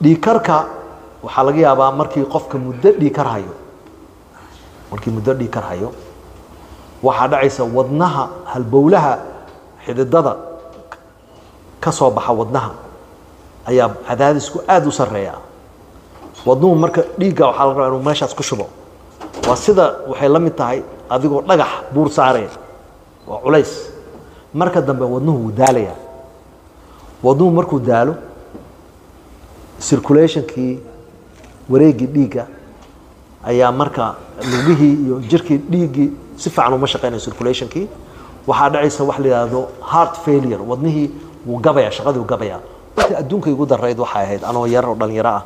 dhiikarka waxaa laga yaabaa markii qofka muddo dhiikar hayo markii muddo dhiikar hayo waxaa dhacaysa wadnaha halbowlaha xididada ka soo baxa wadnaha ayaa cadaadisku aada u sarreeya wadnuhu marka dhiigga waxaa laga rabaa inuu meeshaas ku shubo waa sida waxay la mid tahay adigoo dhagax buur saaraya waa culays marka dambe wadnuhu wuu daalayaa wadnuhu markuu daalo circulationkii wareegii dhiigga ayaa marka lugihii iyo jirkii dhiiggii si fiican uma shaqeynayo circulationkii waxaa dhacaysa wax la yidhaahdo heart failure wadnihii wuu gabaya shaqadii wuu gabaya inta adduunka igu darayd waxay ahayd anoo yar oo dhalinyaro ah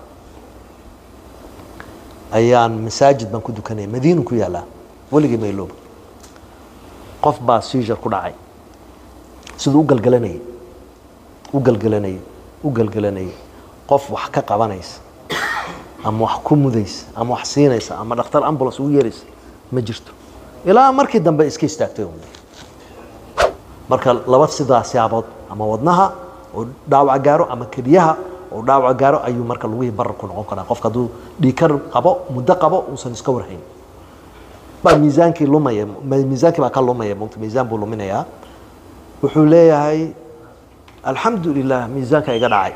ayaan masaajid baan ku dukanaya madiinu ku yaalaa weligii maylooba qof baa seizure ku dhacay siduu u galgalanayay u galgalanayay u galgalanayay qof wax ka qabanaysa ama wax ku mudaysa ama wax siinaysa ama dhakhtar ambulance ugu yeeraysa ma jirto ilaa markii dambe iska istaagtay un marka laba sidaas yaabood ama wadnaha oo dhaawac gaaro ama keliyaha oo dhaawac gaaro ayuu marka lugihii barar ku noqon karaa qofka hadduu dhiikar qabo muddo qabo uusan iska warhayn baa miisaankii lumaya miisaankii baa ka lumaya mugta miisaan buu luminayaa wuxuu leeyahay alxamdu lilah miisaanka iga dhacay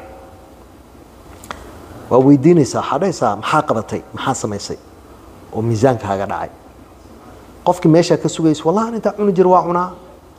waa weydiinaysaa waxaa dhahaysaa maxaa qabatay maxaa samaysay oo miisaankaaga dhacay qofkii meeshaa ka sugaysa wallahi intaa cuni jir waa cunaa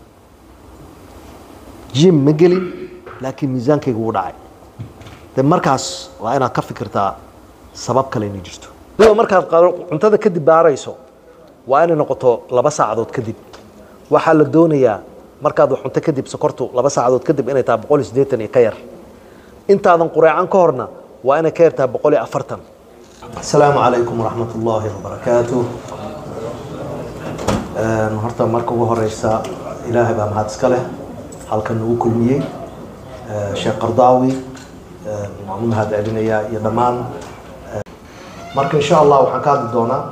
jim ma gelin laakiin miisaankayga wuu dhacay de markaas waa inaad ka fikirtaa sabab kale inay jirto adigoo markaad cuntada kadib baarayso waa inay noqoto laba saacadood kadib waxaa la doonayaa markaad wax cunto kadib sokortu laba saacadood kadib inay tahay boqol iyo siddeetan iyo ka yar intaadan qureecan ka horna waa inay ka yar tahay boqol iyo afartan asalaamu calaykum waraxmat ullaahi wabarakaatu horta marka ugu horeysa ilaahay baa mahad iska leh halkan nagu kulmiyey sheekh qardaawi waan u mahad celinayaa iyo dhammaan marka insha allah waxaan ka hadli doonaa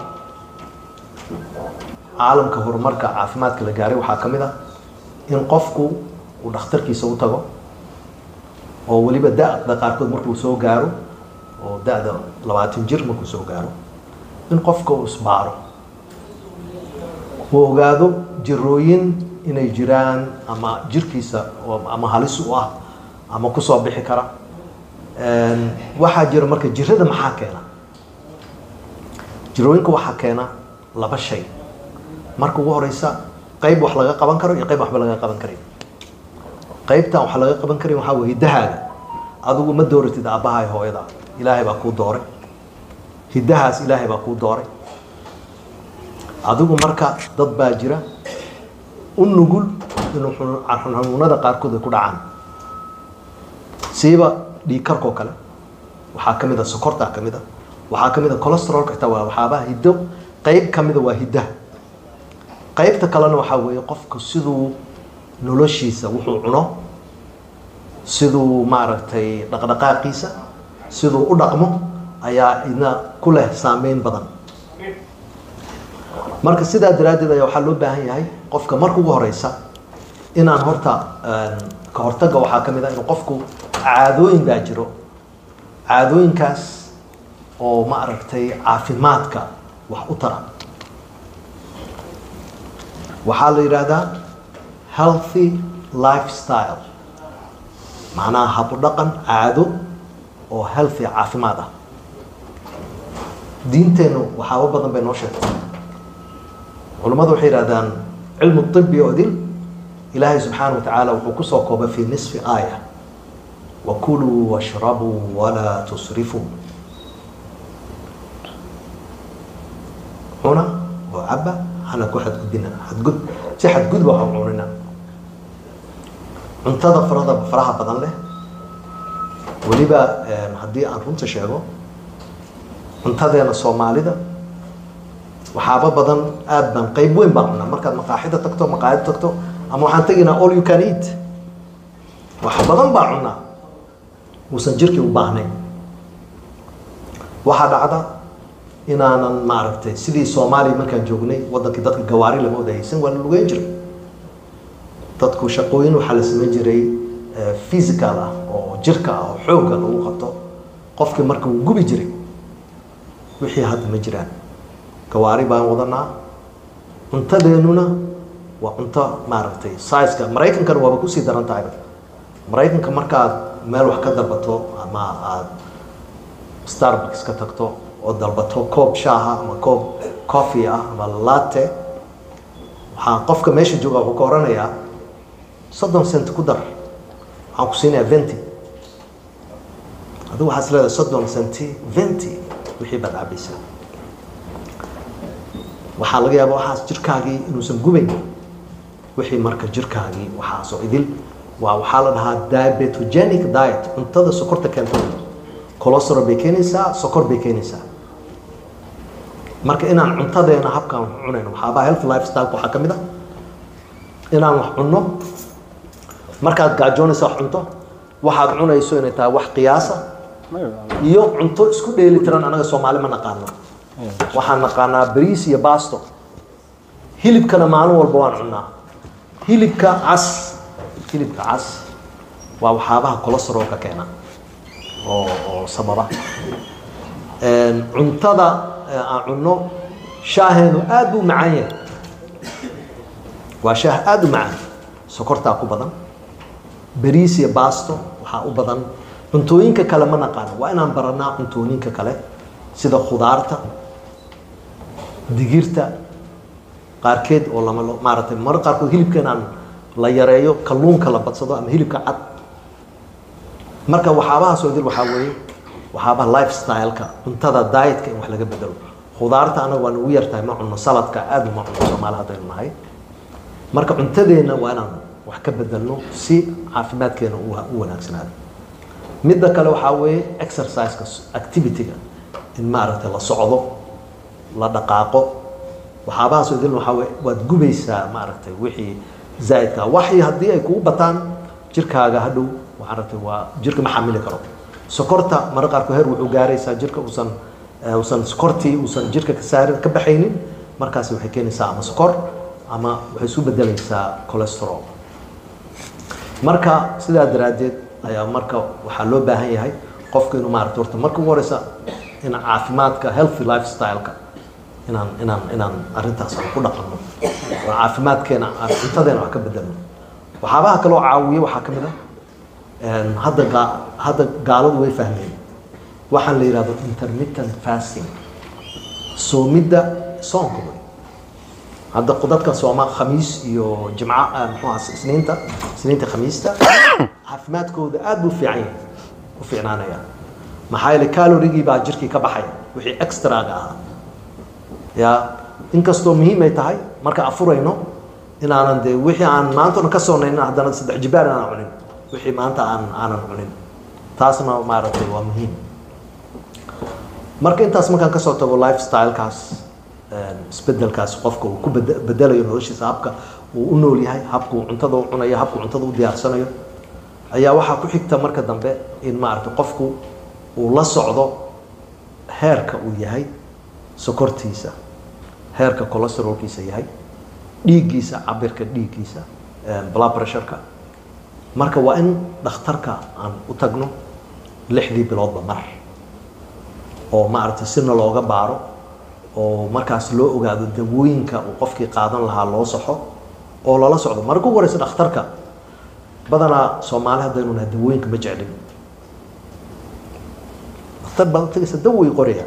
caalamka horumarka caafimaadka la gaaray waxaa ka mid ah in qofku uu dhakhtarkiisa u tago oo weliba da-da qaarkood markuu soo gaaro oo da-da labaatan jir markuu soo gaaro in qofka uu isbaaro uu ogaado jirooyin inay jiraan ama jirkiisa ama halis u ah ama kusoo bixi kara waxaa jira marka jirada maxaa keena jirooyinka waxaa keena laba shay marka ugu horeysa qayb wax laga qaban karo iyo qayb waxba laga qaban karin qaybtan wax laga qaban karin waxaa weye hidahaaga adigu ma dooratid aabbaha iyo hooyada ilaahay baa kuu dooray hidahaas ilaahay baa kuu dooray adigu marka dad baa jira u nugul inuu xanuunada qaarkood ay ku dhacaan siiba dhiigkarkoo kale waxaa ka mid a sokortaa ka mid a waxaa ka mid a colesterolka xitaa waa waxaabaha hiddo qayb ka mida waa hiddaha qaybta kalena waxaa weeye qofku siduu noloshiisa wuxuu cuno siduu maaragtay dhaqdhaqaaqiisa siduu u dhaqmo ayaa idna ku leh saameyn badan marka sidaa daraaddeed ayaa waxaa loo baahan yahay qofka marka ugu horeysa inaan horta ka hortagga waxaa ka mid ah inuu qofku caadooyin baa jiro caadooyinkaas oo ma aragtay caafimaadka wax u tara waxaa la yidhaahdaa healthy lifestyle macnaha habudhaqan caado oo healthy caafimaad ah diinteennu waxaaba badan bay noo sheegtay culammadu waxay yidhahdaan cilmu طibi oo dil ilaahay subxaana wa tacaala wuxuu kusoo koobay fi nisfi aaya wakuluu washrabuu walaa tusrifuu cuna oo caba hana ku xadgudbina xadgud si xadgudba ha cunina cuntada farada faraha badan leh weliba haddii aan runta sheego cuntadeena soomaalida waxaaba badan aad baan qayb weyn baan cunaa markaad maqaaxida tagto maqaayad tagto ama waxaan teginaa all you can eat wax badan baa cunaa uusan jirkii u baahnayn waxaa dhacda inaanan maaragtay sidii soomaaliya markaan joognay wadankii dadka gawaari lama wada haysan waa la lugeyn jiray dadku shaqooyin waxaa la samayn jiray physical ah oo jirka ah oo xoogga lagu qabto qofkii marka wuu gubi jiray wixii hadda ma jiraan gawaari baan wadanaa cuntadeennuna waa cunto maaragtay sizeka maraykankana waaba kusii daran tahayba maraykanka markaad meel wax ka dalbato ama aad starbucks ka tagto oo dalbato koob shaaha ama koob coffee ah ama latte waxaa qofka meesha jooga wuxuu ka oranayaa soddon cent ku dar waxaan ku siinayaa venti adigu waxaad is leedahay soddon centi venti wixii baad cabaysaa waxaa laga yaaba waxaas jirkaagii inuusan gubayn wixii marka jirkaagii waxaasoo idil waa waxaa la dhahaa diabetogenic diet cuntada sokorta keenta cholesterol bay keenaysaa sokor bay keenaysaa marka inaan cuntadeena habkaan wax cunayno waxaabaa health lifestyle waxaa ka mid ah inaan wax cunno markaad gaajoonaysa wax cunto waxaad cunayso inay tahay wax qiyaasa iyo cunto isku dheeli tiran anaga soomaali ma naqaano waxaan naqaanaa bariis iyo basto hilibkana maalin walba waan cunnaa hilibka cas hilibka cas waa waxyaabaha cholesterolka keena oo oo sababa cuntada aan cunno shaaheenu aad buu macaan yahay waa shaah aada u macaan sokortaa ku badan bariis iyo basto waxaa u badan cuntooyinka kale ma naqaano waa inaan baranaa cuntooyinka kale sida khudaarta digirta qaarkeed oo lama maaragtay mar qaarkood hilibka inaan la yareeyo kalluunka la badsado ama hilibka cad marka waxaabahaas oo dil waxaa weeye waxaabaha lifestyle-ka cuntada dietka in wax laga bedelo khudaarta anaga waan ugu yartahay ma cunno saladka aad uma cunno soomaali haddaynu nahay marka cuntadeenna waa inaan wax ka bedelno si caafimaadkeena u u wanaagsanaado midda kale waxaa weeye exerciseka activity-ga in maaragtay la socdo la dhaqaaqo waxaabahaas oo dilna waxaa weye waad gubaysaa maaragtay wixii zaa'idka waxii haddii ay kugu bataan jirkaaga hadhow maaragtay waa jirka ma xamili karo sokorta mara qaarkood heer wuxuu gaaraysaa jirka uusan uusan sokortii uusan jirka ka saari ka baxaynin markaasi waxay keenaysaa ama sokor ama waxay isu bedelaysaa cholesterol marka sidaa daraaddeed ayaa marka waxaa loo baahan yahay qofku inuu maaragta horta marka ugu horeysa in caafimaadka healthy lifestyle-ka inaan inaan inaan arrintaas aan ku dhaqanno oo caafimaadkeena aan cuntadeena wax ka bedelno waxyaabaha kaloo caawiya waxaa ka mid ah hadda gaa hadda gaaladu way fahmeen waxaan la yidhahdo intermittent fasting soomidda soonka wey hadda dadka sooma khamiis iyo jimca muxuu aha isniinta isniinta khamiista caafimaadkooda aad buu fiican yahay u fiicnaanaya maxaa yeele calorigii baa jirkii ka baxaya wixii extraga ahaa ya inkastoo muhiim ay tahay marka afurayno inaanan dee wixii aan maanta dhan ka soonayna haddana saddex jibaar inaan cunin wixii maanta aan aanan cunin taasna maaragtay waa muhiim marka intaas markaan kasoo tago lifestyle-kaas isbedelkaas qofka uu ku bedelayo noloshiisa habka uu u nool yahay habka uu cuntada u cunayo habka uu cuntada u diyaarsanayo ayaa waxaa ku xigta marka dambe in maaragtay qofku uu la socdo heerka uu yahay sokortiisa heerka cholesterolkiisa yahay dhiiggiisa cabirka dhiiggiisa blood pressure-ka marka waa in dhakhtarka aan u tagno lixdii biloodba mar oo maaragtay sina looga baaro oo markaas loo ogaado dawooyinka uu qofkii qaadan lahaa loo saxo oo lala socdo marka ugu horeysa dhakhtarka badanaa soomaali haddaynu nahay dawooyinka ma jeclin dhakhtar baad tagaysa dawoy qoraya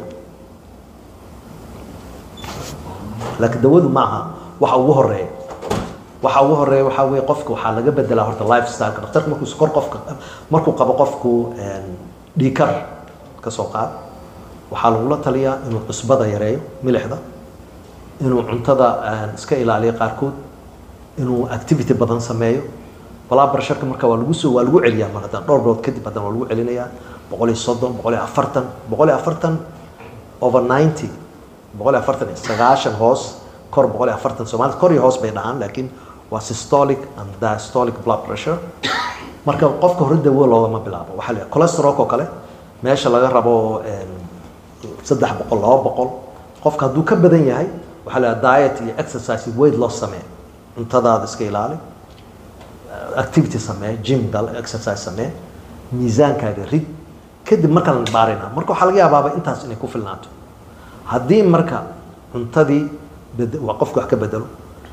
laakiin dawadu ma aha waxa ugu horeeya waxa ugu horeeya waxaa weeye qofka waxaa laga bedelaa horta lifestyle-ka dhakhtarka markuu sokor qofka markuu qabo qofku dhiikar ka soo qaad waxaa lagula taliyaa inuu cusbada yareeyo milixda inuu cuntada iska ilaaliyo qaarkood inuu activity badan sameeyo balaa barsharka marka waa lagu soo waa lagu celiyaa mar haddana dhowr bilood kadib haddana waa lagu celinayaa boqol iyo soddon boqol iyo afartan boqol iyo afartan over ninety boqol iyo afartan iyo sagaashan hoos kor boqol iyo afartan soomaalida kor iyo hoos bay dhahaan laakiin waa systolic and diastolic blood pressure marka qofka hore dawo loogama bilaabo waxaa la cholesterolka oo kale meesha laga rabo saddex boqol laba boqol qofka hadduu ka badan yahay waxaa la diet iyo exercise iyo weight loss samee cuntadaada iska ilaali activity samee gym gal exercise samee miisaankaaga rid kadib markaan baarina marka waxaa laga yaabaaba intaas inay ku filnaato haddii marka cuntadii bed- waa qofku wax ka bedelo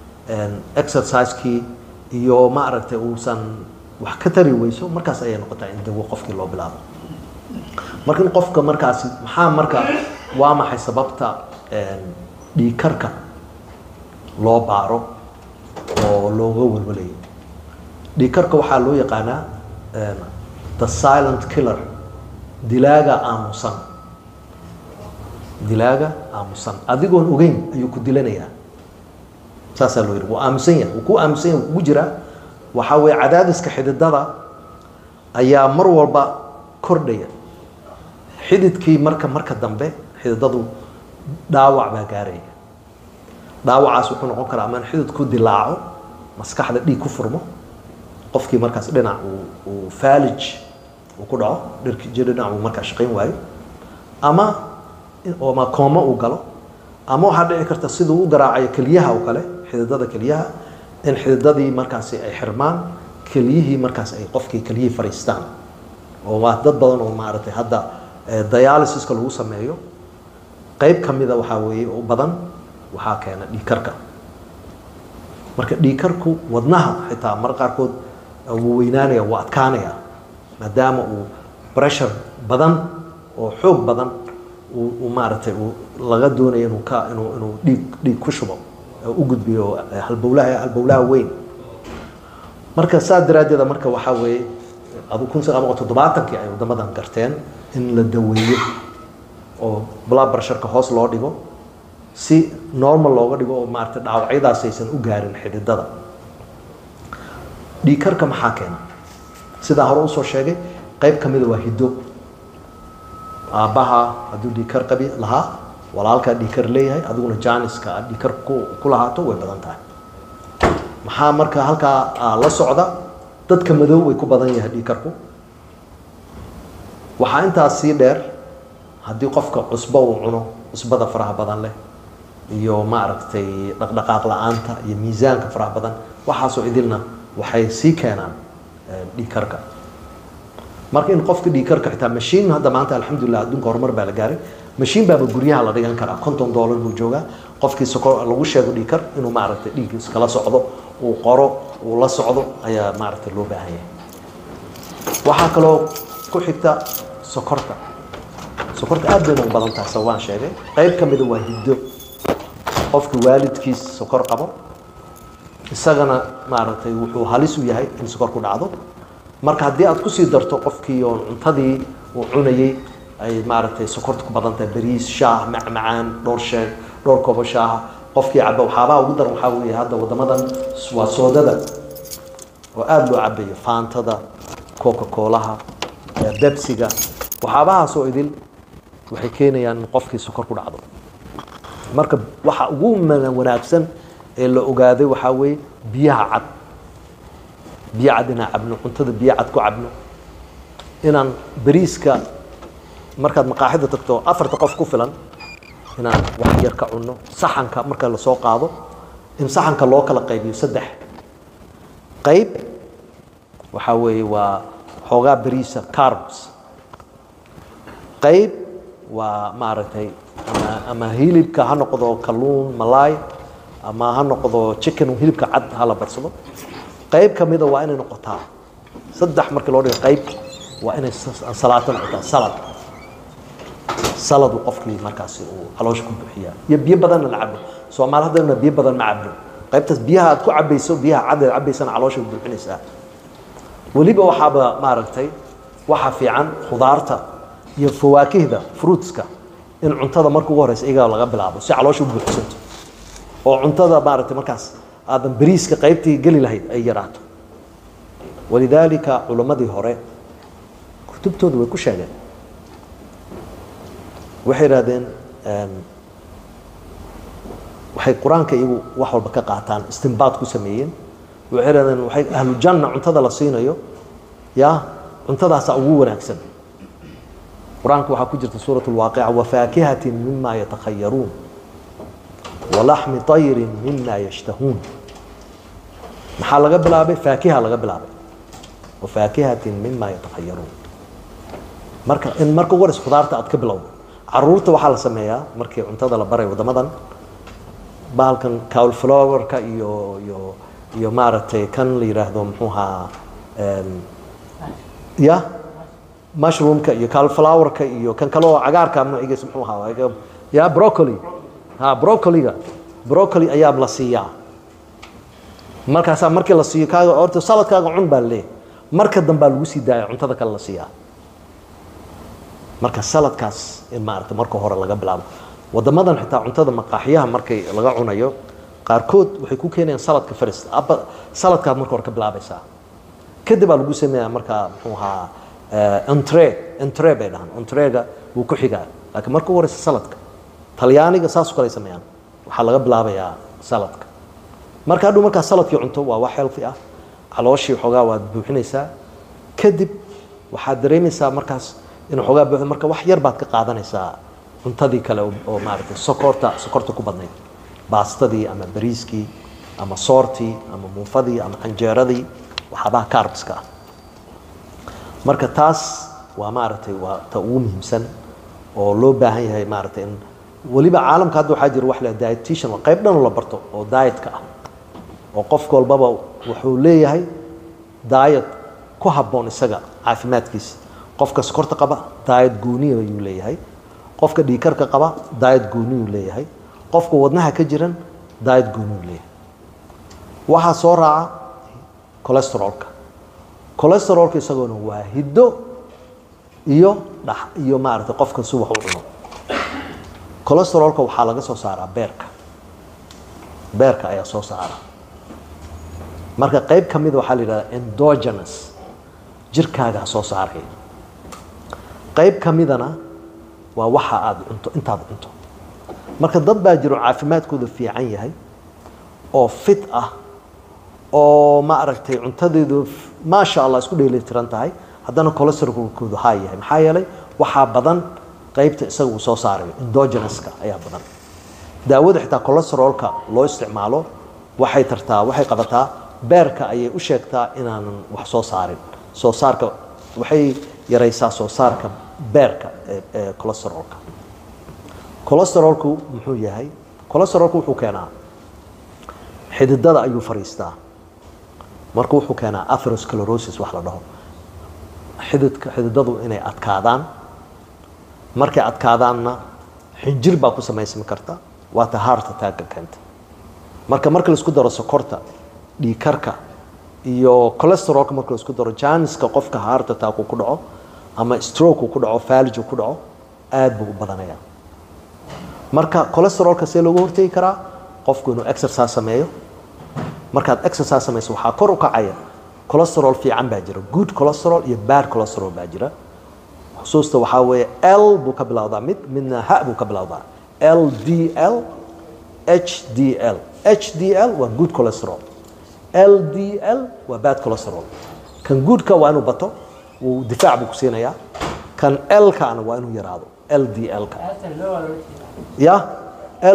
exercisekii iyo ma aragtay uusan wax ka tari weyso markaas ayay noqotaa in dawo qofkii loo bilaabo marka in qofka markaasi maxaa marka waa maxay sababta dhiigkarka loo baaro oo looga walwalayo dhiigkarka waxaa loo yaqaanaa the silent killer dilaaga aamusan dilaaga aamusan adigoon ogeyn ayuu ku dilanayaa saasaa loo yidhi wuu aamusan yahay wuu ku aamusan yahay wuu kugu jiraa waxaa weeye cadaadiska xididada ayaa mar walba kordhaya xididkii marka marka dambe xididadu dhaawac baa gaaraya dhaawacaas wuxuu noqon karaa ama in xididku dilaaco maskaxda dhiig ku furmo qofkii markaas dhinac uu uu faalij uu ku dhaco dhirki jir dhinac uu markaa shaqayn waayo ama ama koomo uu galo ama waxaa dhici karta siduu u garaacayo keliyaha oo kale xididada keliyaha in xididadii markaasi ay xirmaan keliyihii markaas ay qofkii keliyihii fariistaan oo waa dad badan oo maaragtay hadda dialysiska lagu sameeyo qayb ka mida waxaa weeye u badan waxaa keena dhiigkarka marka dhiigkarku wadnaha xitaa mar qaarkood wuu weynaanaya wuu adkaanaya maadaama uu pressure badan oo xoog badan uu maaragtay uu laga doonayo inuu ka inuu inuu dhiig dhiig ku shubo u gudbiyo halbowlaha halbowlaha weyn marka saa daraaddeeda marka waxaa weeye adu kun sagaal boqol toddobaatankii ay waddamadan garteen in la daweeyo oo blood pressureka hoos loo dhigo si normal looga dhigo oo maaragtay dhaawacyadaas aysan u gaarin xididada dhiigkarka maxaa keena sidaa hore usoo sheegay qayb ka mida waa hiddo aabbaha hadduu dhiigkar qabi lahaa walaalkaa dhiigkar leeyahay adiguna jaaniska aad dhiigkar ku ku lahaato way badan tahay maxaa marka halkaa la socda dadka madow way ku badan yahay dhiigkarku waxaa intaas sii dheer haddii qofka cusbo uu cuno cusbada faraha badan leh iyo maaragtay dhaqdhaqaaq la-aanta iyo miisaanka faraha badan waxaasoo idilna waxay sii keenaan dhiigkarka marka in qofka dhiigkarka xitaa mashiin hadda maanta alxamdulilah adduunka horumar baa la gaaray mashiin baaba guryaha la dhigan karaa konton dollar buu joogaa qofkii soko lagu sheego dhiigkar inuu maaragtay dhiig iskala socdo uu qoro uu la socdo ayaa maaragtay loo baahan yahay waxaa kaloo ku xigta sokorta sokorta aad bayna u badan tahay sababaan sheegay qayb ka mida waa hiddo qofka waalidkiis sokor qabo isagana maaragtay wuxuu halis u yahay in sokor ku dhacdo marka haddii aad kusii darto qofkii oo cuntadii uu cunayey ay maaragtay sokorta ku badan tahay bariis shaah macmacaan dhowr sheeg dhowr koobo shaaha qofkii caba waxyaabaha ugu daran waxaa weeye hadda waddamadan waa soodada oo aada loo cabayo faantada coca coolaha bebsiga waxyaabahaasoo idil waxay keenayaan in qofkii sokor ku dhacdo marka waxa ugu wanaagsan ee la ogaaday waxaa weeye biyaha cad biyo cad inaan cabno cuntada biyo cad ku cabno inaan bariiska markaad maqaaxida tagto afarta qof ku filan inaan wax yar ka cunno saxanka marka lasoo qaado in saxanka loo kala qaybiyo saddex qayb waxaa weeye waa xoogaa bariisa carbs qayb waa maaragtay ama ama hilibka ha noqdo kalluun malaay ama ha noqdo chicken hilibka cad ha la barsado qayb ka mida waa inay noqotaa saddex markii loo dhigo qayb waa inay salaato noqotaa salad salad uu qofkii markaasi uu caloosha ku buuxiyaa iyo biyo badanna la cabo soomaali haddana biyo badan ma cabno qaybtaas biyaha aad ku cabayso biyaha cad aad cabaysana caloosha buuxinaysaa weliba waxaaba maaragtay waxa fiican khudaarta iyo fawaakihda fruitska in cuntada marka ugu horeysa iyaga laga bilaabo si caloosha u buuxsanto oo cuntada maaragtay markaas aadan bariiska qaybtii geli lahayd ay yaraato walidaalika culammadii hore kutubtooda way ku sheegeen waxay idhahdeen waxay qur-aanka iyagu wax walba ka qaataan istinbaad ku sameeyeen waxay idhahdeen waxay ahlujanna cuntada la siinayo ya cuntadaasaa ugu wanaagsan qur-aanka waxaa ku jirta suurat lwaaqica wafaakihatin mima yatakhayaruun walaxmi طayrin mima yashtahuun maxaa laga bilaabay faakiha laga bilaabay wafaakihatin mima yatakhayaruun marka in marka ugu horeysa khudaarta aad ka bilowdo caruurta waxaa la sameeyaa markii cuntada la baray waddamadan bahalkan cauliflowerka iyo iyo iyo maaragtay kan la yidhaahdo muxuu ahaa em, ya mushroomka iyo cauliflowerka iyo kan kale oo cagaarka magaciisa muxuu ahaa ya broccoli ha broccoliga broccoli ayaa la siiyaa markaasaa markii la siiyo kaaga horta saladkaaga cun baa leeyahay marka dambaa lagu sii daaya cuntada kale la siiyaa marka saladkaas in maaragta marka hore laga bilaabo waddamadan xitaa cuntada maqaaxiyaha markay laga cunayo qaarkood waxay ku keenayaan saladka first abba saladkaad marka hore ka bilaabaysaa kadib baa lagu sameeyaa markaa muxuu ahaa entre entre bay dhahaan entrega wuu ku xigaa laakiin marka ugu horeysa saladka talyaaniga saas oo kale ay sameeyaan waxaa laga bilaabayaa saladka marka hadhow markaa saladkii cunto waa wax healthy ah calooshii xoogaa waad buuxinaysaa kadib waxaad dareemaysaa markaas inuu xoogaa buuxdo marka wax yar baad ka qaadanaysaa cuntadii kale oo- oo maaragtay sokorta sokorta ku badnayd baastadii ama bariiskii ama soortii ama muufadii ama canjeeradii waxyaabaha carbska ah marka taas waa maaragtay waa ta ugu muhiimsan oo loo baahan yahay maaragtay in weliba caalamka hadda waxaa jira wax la dietitian waa qayb dhan oo la barto oo dietka ah oo qof walbaba wuxuu leeyahay diet ku habboon isaga caafimaadkiisa qofka sokorta qaba diet gooniya ayuu leeyahay qofka dhiikarka qaba diet gooniyuu leeyahay qofka wadnaha ka jiran diet gooniyuu leeyahay waxaa soo raaca cholesterolka cholesterolka isagoona waa hiddo iyo dhax iyo maaragtay qofka si wax u cuno cholesterolka waxaa laga soo saaraa beerka beerka ayaa soo saara marka qayb ka mida waxaa la yidhahdaa endogenous jirkaagaa soo saaraya qayb ka midana waa waxa aad cunto intaad cunto marka dad baa jiro caafimaadkooda fiican yahay oo fit ah oo ma aragtay cuntadeedu maasha allah isku dheelitiran tahay haddana cholesterolkoodu haa yahay maxaa yeelay waxaa badan qaybta isaga uu soo saarayo endogenoska ayaa badan daawada xitaa cholesterolka loo isticmaalo waxay tartaa waxay qabataa beerka ayay u sheegtaa inaanan wax soo saarin soo saarka waxay yaraysaa soo saarka beerka ee ee cholesterolka cholesterolku muxuu yahay cholesterolku wuxuu keenaa xididada ayuu fariistaa marka wuxuu keenaa atherosclerosis wax la dhaho xididka xididadu inay adkaadaan markay adkaadaanna xinjir baa ku samaysmi karta waata heart attack-ka keenta marka marka laisku daro sokorta dhiikarka iyo cholesterolka marka laisku daro janiska qofka heart attack uu ku dhaco ama stroke uu ku dhaco falij uu ku dhaco aad buu u badanaya marka cholesterolka see looga hortegi karaa qofku inuu exercise sameeyo markaad exercise samayso waxaa kor u kacaya cholesterol fiican baa jira good cholesterol iyo bad cholesterol baa jira xusuusta waxaa weeye l buu ka bilowdaa mid midna h buu ka bilowdaa l d l h d l h d l waa good cholesterol l d l waa bad cholesterol kan goodka waa inuu bato wuu difaac buu ku siinayaa kan l-kana waa inuu yaraado l d l-ka ya l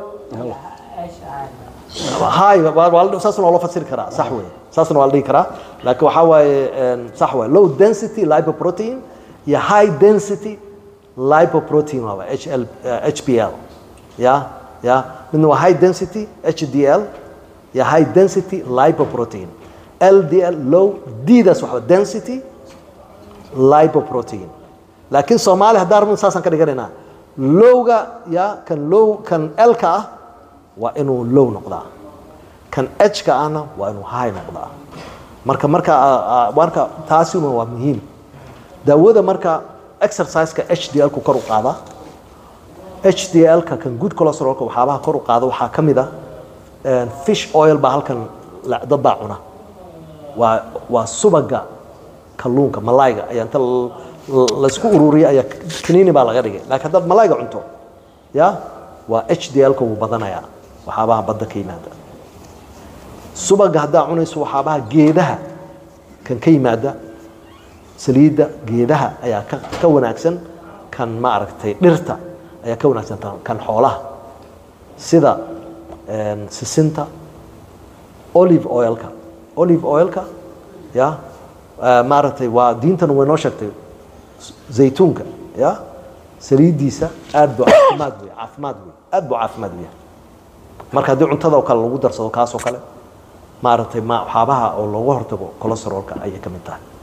hay saasna waa loo fasiri karaa sax wey saasna waa la dhihi karaa laakiin waxaa waaye sax waay low density lipoprotein iyo high density lipoprotein waaba h l h p l ya ya midna waa high density h d l iyo high density lipoprotein l d l low d daas waxaa density lipoprotein laakiin soomaali haddaan rabno saasaan ka dhiganaynaa lowga ya kan low kan l-ka ah waa inuu low noqdaa kan h-ka ahna waa inuu high noqdaa marka marka marka taasina waa muhiim daawada marka exerciseka h d l-ku kor u qaada h d l-ka kan good cholesterolka waxyaabaha kor u qaada waxaa ka mid ah fish oil baa halkan dad baa cuna waa waa subaga kalluunka malayga ayaa inta laysku ururiyay ayaa kaniini baa laga dhigay laakiin haddaad malayga cunto ya waa h d l-ka wuu badanayaa waxyaabaha badda ka yimaada subaga haddaa cunayso waxyaabaha geedaha kan ka yimaada saliidda geedaha ayaa ka ka wanaagsan kan ma aragtay dhirta ayaa ka wanaagsan kan xoolaha sida sisinta olive oilka olive oilka ya maaragtay waa diintan way noo sheegtay zaytuunka ya saliiddiisa aad buu caafimaad wey caafimaad wey aad buu caafimaad u yahay marka haddii cuntada oo kale lagu darsado kaas oo kale maaragtay ma waxyaabaha oo looga hortago cholesterolka ayay ka mid tahay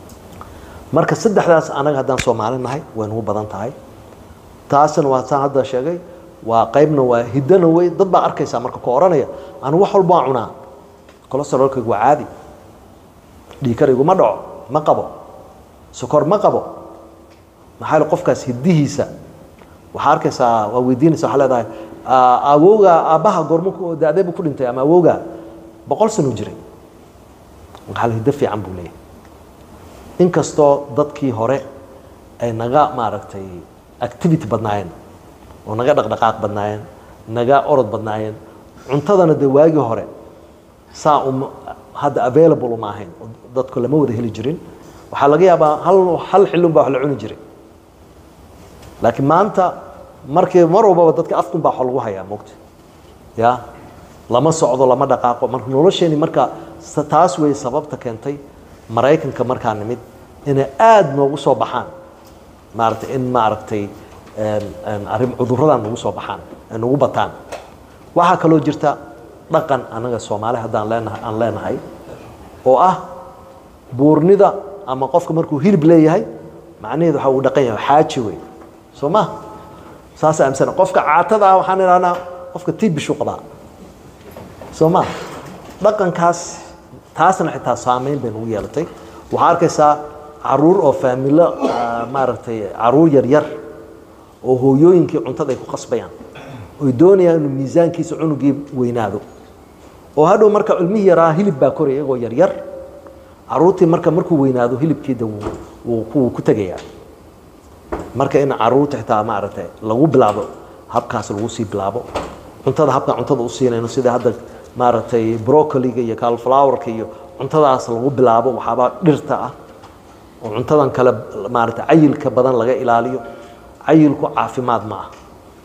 marka saddexdaas anaga haddaan soomaali nahay way nagu badan tahay taasna waa saan hadda sheegay waa qaybna waa hiddana wey dad baa arkaysaa marka ku oranaya anigu wax walba waan cunaa cholesterolkaygu waa caadi dhiikaraygu ma dhaco ma qabo sokor ma qabo maxaa yeele qofkaas hiddihiisa waxaa arkaysaa waa weydiinaysa waxaa leedahay awowga aabbaha goormo ku da-dee buu ku dhintay ama awowga boqol sano jiray maxaa hiddo fiican buu leeyahay inkastoo dadkii hore ay naga maaragtay activity badnaayeen oo naga dhaqdhaqaaq badnaayeen naga orod badnaayeen cuntadana dee waagii hore saa um hadda available uma ahayn oo dadku lama wada heli jirin waxaa laga yaabaa hal hal xillun baa wax la cuni jiray laakiin maanta markii mar walbaba dadka afkun baa wax lagu hayaa mogta ya lama socdo lama dhaqaaqo marka nolosheeni marka taas wey sababta keentay maraykanka markaa nimid inay aada noogu soo baxaan maaragtay in maaragtay arrin cudurradan nagu soo baxaan ay nagu bataan waxaa kaloo jirta dhaqan anaga soomaali haddaan leenahay aan leenahay oo ah buurnida ama qofka markuu hilib leeyahay macnaheedu waxa uu dhaqan yahay xaaji wey soo ma saas aamsana qofka caatada ah waxaan idhahnaa qofka tiibishu qabaa soo ma dhaqankaas taasna xitaa saameyn bay nagu yeelatay waxaa arkaysaa caruur oo faamilo maaragtay caruur yaryar oo hooyooyinkii cuntada ay ku qasbayaan oy doonayaan inuu miisaankiisa cunugii weynaado oo hadhow marka cilmihii yaraa hilib baa koraya iyagoo yaryar caruurtii marka markuu weynaado hilibkiida wuu ku tegayaa marka in caruurta xitaa maaragtay lagu bilaabo habkaas lagu sii bilaabo cuntada habkaan cuntada u siinayno sida hadda maaragtay brocoliga iyo calflowerka iyo cuntadaas lagu bilaabo waxaabaa dhirta ah oo cuntadan kale maaragtay cayilka badan laga ilaaliyo cayilku caafimaad ma ah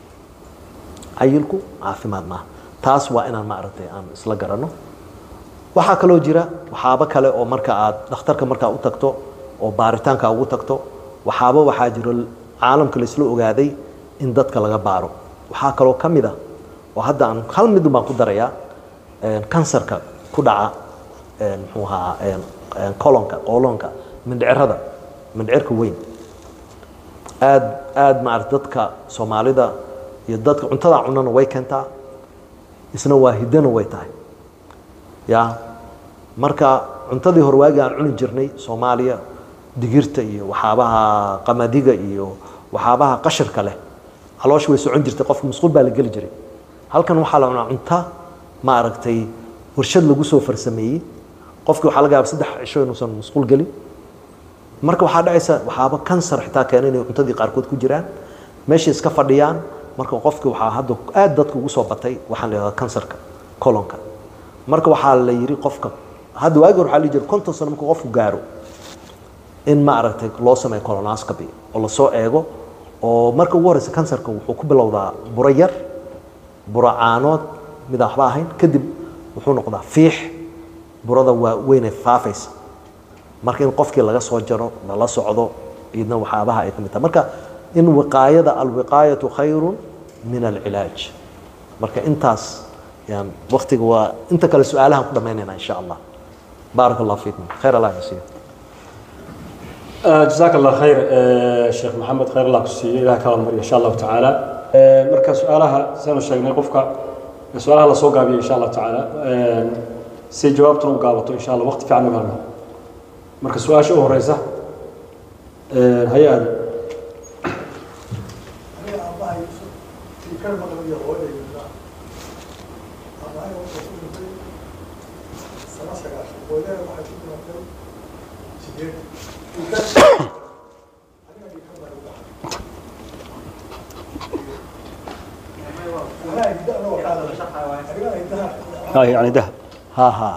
cayilku caafimaad ma ah taas waa inaan maaragtay aan isla garanno waxaa kaloo jira waxaabo kale oo marka aad dhakhtarka markaa u tagto oo baaritaanka ugu tagto waxaaba waxaa jiro caalamka laisla ogaaday in dadka laga baaro waxaa kaloo ka mid ah oo hadda aan hal midun baan ku darayaa kansarka ku dhaca muxuu ahaa colonka qooloonka mindhicirada mindhicirka weyn aad aad maarata dadka soomaalida iyo dadka cuntada cunana way keentaa isna waa hiddana way tahay ya marka cuntadii horwaagi aan cuni jirnay soomaaliya digirta iyo waxaabaha qamadiga iyo waxaabaha qashirka leh caloosha way socon jirtay qofka musquul baa la geli jiray halkan waxaa la cunaa cunta maaragtay warshad lagu soo farsameeyey qofkii waxaa laga yaaba saddex cisho inuusan musquul gelin marka waxaa dhacaysa waxaaba kansar xitaa keena inay cuntadii qaarkood ku jiraan meeshay iska fadhiyaan marka qofkii waxaa hadda aad dadka ugu soo batay waxaan la yidhahdaa kansarka colonka marka waxaa la yidhi qofka hadda waagi hore waxaa la jira konton sano markuu qofku gaaro in maaragtay loo sameeyo colonoscopy oo lasoo eego oo marka ugu horeysa kansarka wuxuu ku bilowdaa buro yar buro caanood midaan waxba ahayn kadib wuxuu noqdaa fiix burada waa weynay faafaysa marka in qofkii laga soo jaro lala socdo idna waxyaabaha ay ka mid tahay marka in wiqaayada alwiqaayatu khayru min alcilaaj marka intaas yan waktiga waa inta kale su-aalahan ku dhamaynayna insha allah baarak allah fiikum khayr allah yasiir جزاك الله خير شيخ محمد خير الله كسي إله كلام مري إن شاء الله تعالى مركز سؤالها سنة شيخنا قفك سؤالها لا سوق إن شاء الله تعالى سي جوابته وقابته إن شاء الله وقت في عنه هنا مركز سؤال شو هو رئيسة هيا هذا يعني ده ha ha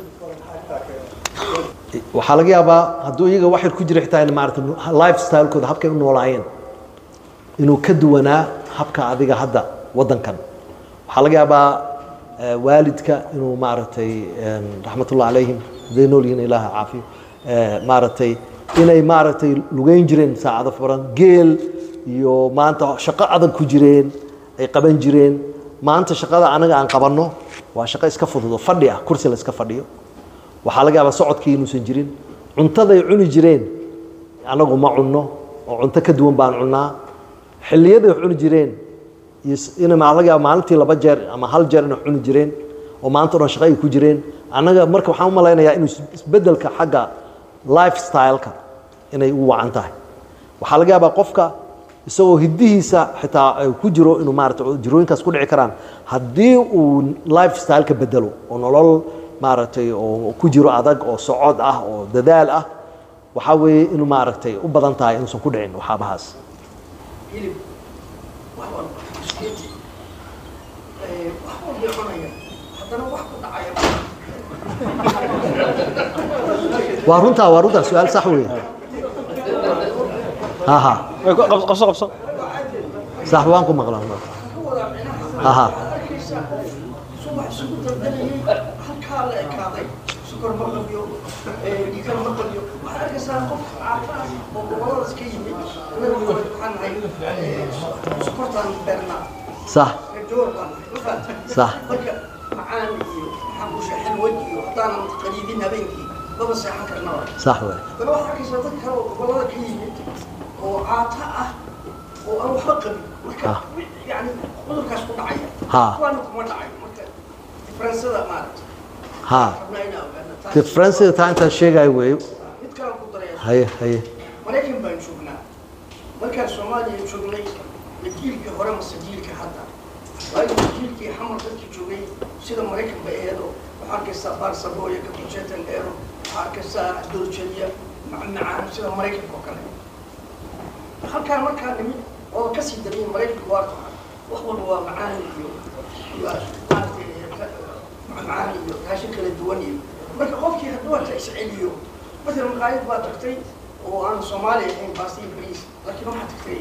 waxaa laga yaabaa hadduu iyaga waxyar ku jira xitaa in maarata life stylekooda habkay u noolaayeen inuu ka duwanaa habka adiga hadda waddankan waxaa laga yaabaa eh, waalidka inuu maaragtay raxmatullah calayhim hadday nool yihiin ilaaha caafiyo eh, maaragtay inay maaragtay lugeyn jireen saacado furan geel iyo maanta shaqo adag ku jireen ay qaban jireen maanta shaqada anaga aan qabanno waa shaqo iska fududo fadhi ah kursi la iska fadhiyo waxaa laga yaabaa socodkii inuusan jirin cuntaday cuni jireen anagu ma cunno oo cunto ka duwan baan cunnaa xilliyaday wax cuni jireen iyo s- in maa laga yaaba maalintii laba jeer ama hal jeer inay cuni jireen oo maanta o dhan shaqo ay ku jireen annaga marka waxaan u malaynayaa inuu is- isbeddelka xagga lifestyle-ka inay u wacan tahay waxaa laga yaabaa qofka isagoo hiddihiisa xitaa ay ku jiro inuu maarata jirooyinkaas ku dhici karaan haddii uu lifestyle-ka bedelo oo nolol maaragtay oo ku jiro adag oo socod ah oo dadaal ah waxaa weeye inuu maaragtay u badan tahay inuusan ku dhicin waxaabahaas hilib wax walba iskeeti Eh, wax walbay cunaya haddana wax ku dhacaya waa runtaa waa runtaa su-aal sax weeye ha ha Ay, ku- qabso qabso qabso sax waan ku maqlaa ka wadaa micnaha ha ha arkaysa subax isugu dardarayay halkaa la ekaaday sukor ma qabiyo eh, dhiigar ma qabiyo waxaad arkaysaa qof caafimaad oo goboladaas ka yimid annaga hore waxaan nahay eh, sokortaan beernaa sax joor baan nahay ma fahamtay sax marka macaan iyo maxaan ku sheexan weji iyo haddaanan qaliidin habeenkii maba seexan karnaba sax weeye bal waxaa arkaysaa dad kale oo gobolada ka yimid oo caata ah oo aan waxba qabin marka Ah. yani cudurkaas ku dhacaya Ha. kuwaana kuma dhacayo marka diferensada maaragta ha rabnaa inaa ogaana taas differencega taa intaan sheegayo weeye mid kale ku daraya haye haye maraykan baan joognaa markaan soomaaliya joognay ma jiilkii hore mase jiilka hadda waayo jiilkii xamar dadkii joogay sida maraykan ba eedo waxaa arkaysaa barsabooya kabujetan eero waxaa arkaysaa doorjeliya macmacaan sida maraykanka oo kale halkaan markaa nimid oo kasii dariyay maraykanka waa tahay wax walba waa macaan iyo iyo maaragtay macmacaan iyo raashin kala duwan iyo marka qofkii hadduu hata isceliyo مثلا مقايد بaa tagtay oo aan soomaali ahayn baasta iyo bariis laakiin waxaa tagtay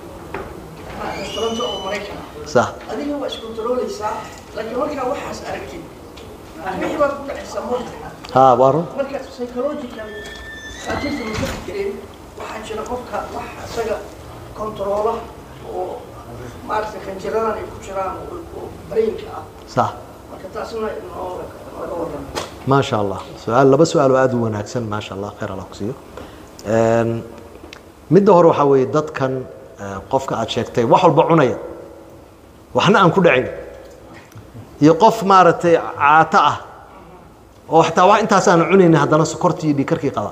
restaurant oo maraykan ah sax adiga waa iskontarooleysaa laakiin markaa waxaas aragtid wixii baad ku dhacaysaa moogta ha waa run marka psychological saatiirta ma ka fikireen waxaa jira qofka wax isaga kontaroola oo maaragtay kanjiradan ay ku jiraan oo oo brainka ah sax marka taasna noo naga waran ما شاء الله سؤال لبا سؤال aad u wanaagsan ما شاء الله خير الله ku siiyo een midda hore waxa weeye dadkan eh, qofka aad sheegtay wax walba cunaya waxna aan ku dhacin iyo qof maaragtay caato ah oo xataa wax intaas aan cunaynin haddana sokortii iyo dhiikarkii qaba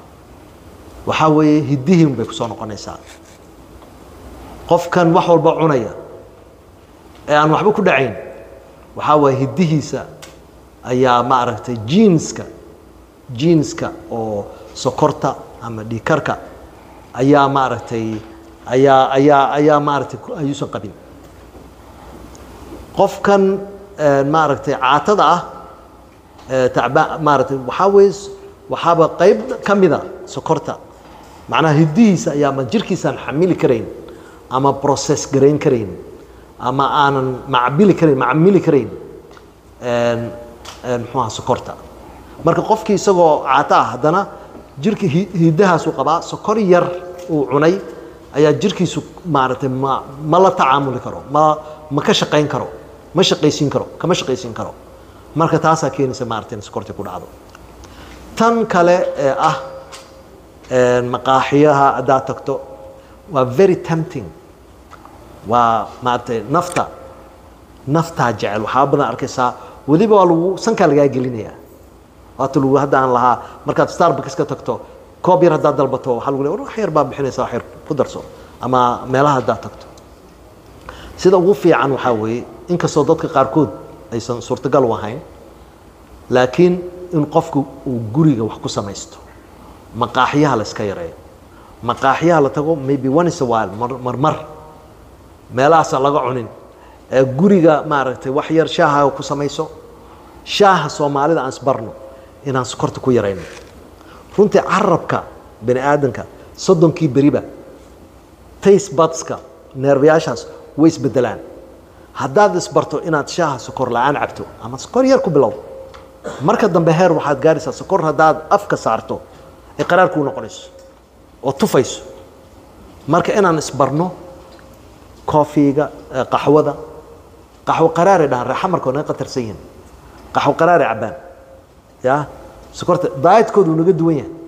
waxaa weeye hiddihiin bay kusoo noqonaysaa qofkan wax walba cunaya ee aan waxba ku dhacayn waxaa waaye hiddihiisa ayaa maaragtay jiinska jiinska oo sokorta ama dhiikarka ayaa maaragtay ayaa ayaa ayaa maaragtay ku- ayuusan qabin qofkan eh, maaragtay caatada ah eh, tacbaa maaragtay waxaa weeye s- waxaaba qayb ka mida sokorta macnaha hiddihiisa ayaa ma jirkiisaan xamili karayn ama process garayn karayn ama aanan macbili karayn macmili karayn een een muxuu ahaa sokorta marka qofkii isagoo caato ah haddana jirka hi- hiddahaasuu qabaa sokor yar uu cunay ayaa jirkiisu maaragtay ma ma la tacaamuli karo ma ma ka shaqayn karo ma shaqaysiin karo kama shaqaysiin karo marka taasaa keenaysa maaragtay in sokortii ku dhacdo tan kale ee ah een maqaaxiyaha haddaad tagto waa very tempting waa maaragtay nafta naftaa jecel waxaa badan arkaysaa weliba waa lagu sankaa lagaa gelinayaa waata lagu hadda aan lahaa markaad starbucks ka tagto koob yar haddaad dalbato waxaa lagu leeya war wax yar baa bixinaysa wax yar ku darso ama meelaha haddaad tagto sida ugu fiican waxaa weeye inkastoo dadka qaarkood aysan suurtagal u ahayn laakiin in qofku uu guriga wax ku samaysto maqaaxiyaha la iska yareeyo maqaaxiyaha la tago maybe once a while mar mar, mar meelahaasaan laga cunin ee guriga maaragtay wax yar shaaha ku samayso shaaha soomaalida aan isbarno inaan sokorta ku yarayno runtii carabka bani aadamka soddonkii beriba taste budska neerbayaashaas way isbedelaan haddaad isbarto inaad shaaha sokor la-aan cabto ama sokor yar ku bilow marka dambe heer waxaad gaaraysaa sokor haddaad afka saarto ay qaraar kuu noqonayso oo tufayso marka inaan isbarno koofiga eh, qaxwada qaxwo qaraaray dhahan reexamarka naga qatarsan yihiin qaxwo qaraaray cabbaan ya sokorta daayatkoodu naga duwan yahay